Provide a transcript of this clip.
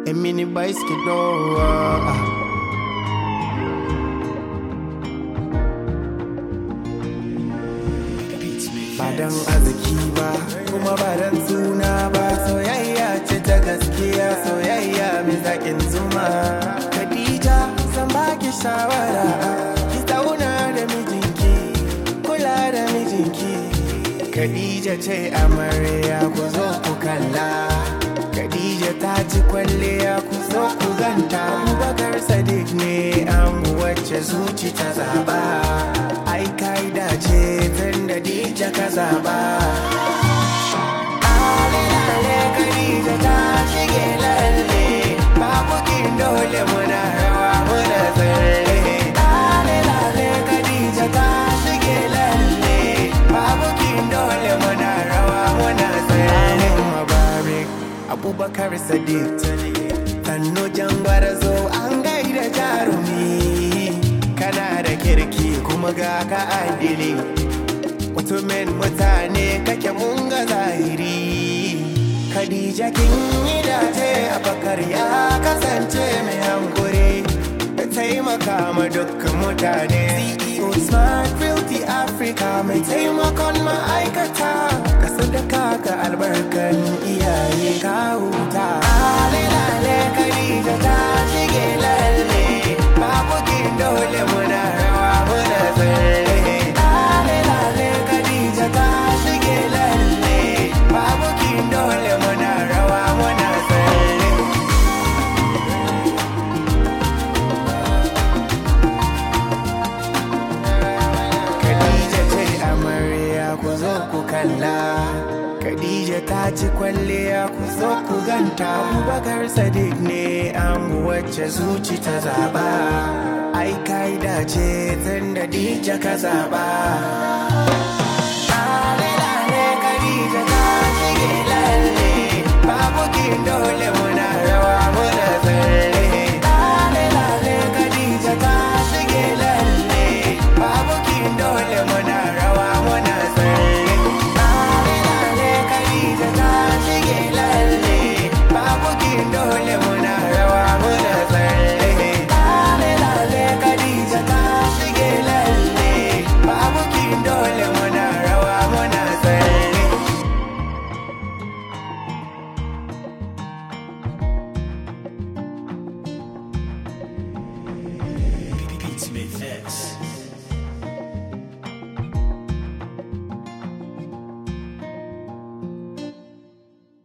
a mini bicycle. Ah. ba dan arziki ba kuma ba dan suna ba soyayya ce ta gaskiya soyayya mai zaƙin zuma Khadija zan baki shawara ki zauna da mijinki kula da mijinki Khadija ce amarya ku zo ku kalla Khadija ta ci kwalliya ku zo ku ganta Abubakar Sadiq ne an wacce zuci ta zaba ai kai dace tun da Dija ka zaba Ale ale Khadija ta shige lalle babu kin dole muna rawa muna tsalle Ale ale Khadija ta shige lalle babu kin dole muna rawa muna tsalle Mubarak Abubakar Sadiq Sannu jangwar zo an gaida jarumi kana da kirki kuma ga ka adili mutumin mutane kake mun ga zahiri Khadija kin yi dace Abakar ya kasance mai hankuri da taimaka ma dukkan mutane CEO Smart Realty Africa mai taimakon ma'aikata ka sadaka ga albarkan iyaye ka huta Ale lale Khadija ta shige lalle babu kin dole muna rawa muna tsalle Ale lale Khadija ta shige lalle babu kin dole muna rawa muna tsalle Khadija ce amarya ku zo ku kalla Khadija ta ci kwalliya ku zo ku ganta Abubakar Sadiq ne an wacce zuci ta zaba Ai kai dace tun da Dija ka zaba